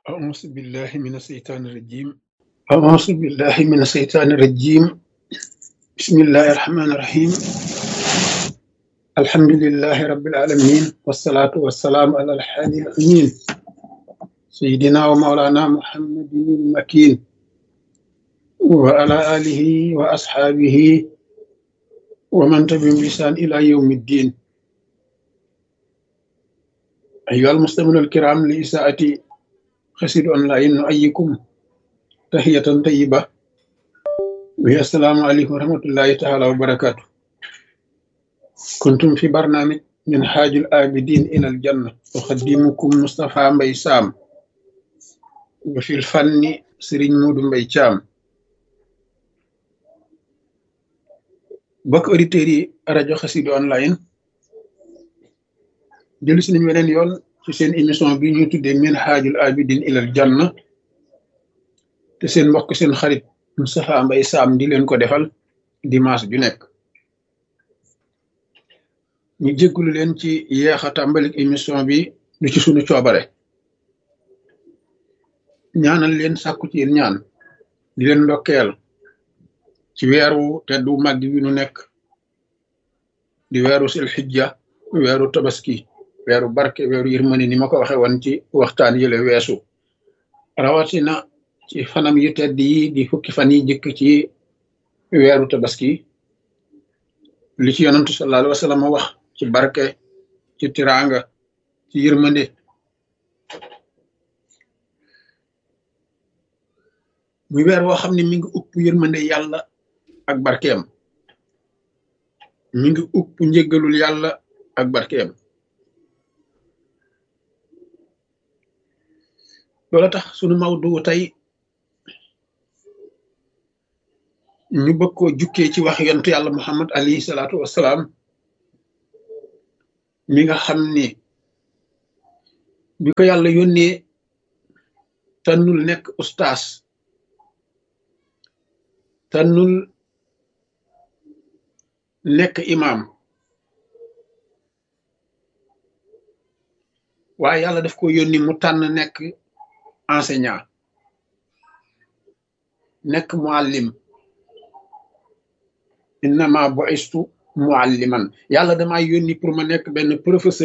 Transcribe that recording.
أعوذ بالله من الشيطان الرجيم أعوذ بالله من الشيطان الرجيم بسم الله الرحمن الرحيم الحمد لله رب العالمين والصلاة والسلام على الحادي الأمين سيدنا ومولانا محمد المكين وعلى آله وأصحابه ومن تبعهم بإحسان إلى يوم الدين أيها المستمعون الكرام لإساءة خسر أونلاين نؤيكم تحية طيبة وهي السلام عليكم ورحمة الله تعالى وبركاته كنتم في برنامج من حاج الآبدين إلى الجنة أخدمكم مصطفى مبي سام وفي الفن سرين مود مبي شام bokk auditeurs yi rajo Xassida online jëlu si nañu weneen yoon ci seen émission bi ñuy tuddee min haajul abidin ilal janna te seen mbokk seen xarit Moustapha Mbaye Sam di leen ko defal dimanche ju nekk ñu jéggulu leen ci yeex a tàmbalik émission bi du ci sunu coobare ñaanal leen sàkku ci yéen ñaan di leen ndokkeel ci weeru teddu màgg wi nu nekk di weeru sil xijja weeru tabaski weeru barke weeru yërmande ni ma ko waxe woon ci waxtaan yële weesu rawatina ci fanam yu tedd yi di fukki fan yi jëkk ci weeru tabaski li ci yonantu sallallahu alayhi wa sallam wax ci barke ci tiraanga ci yërmande muy weer woo xam ne mi ngi upp yërmande yàlla ak barkeem mi ngi upp njëggalul yàlla ak barkeem loola tax sunu mawdu tey ñu bëgg koo jukkee ci wax yontu yàlla muhammad alayhi salaatu wassalaam mi nga xam ni bi ko yàlla yónnee tànnul nekk ustaas tànnul nekk imaam waaye yàlla daf ko yónni mu tànn nekk enseignant nekk muallim innama bu'istu mualliman yàlla damaa yónni pour ma nekk benn professeur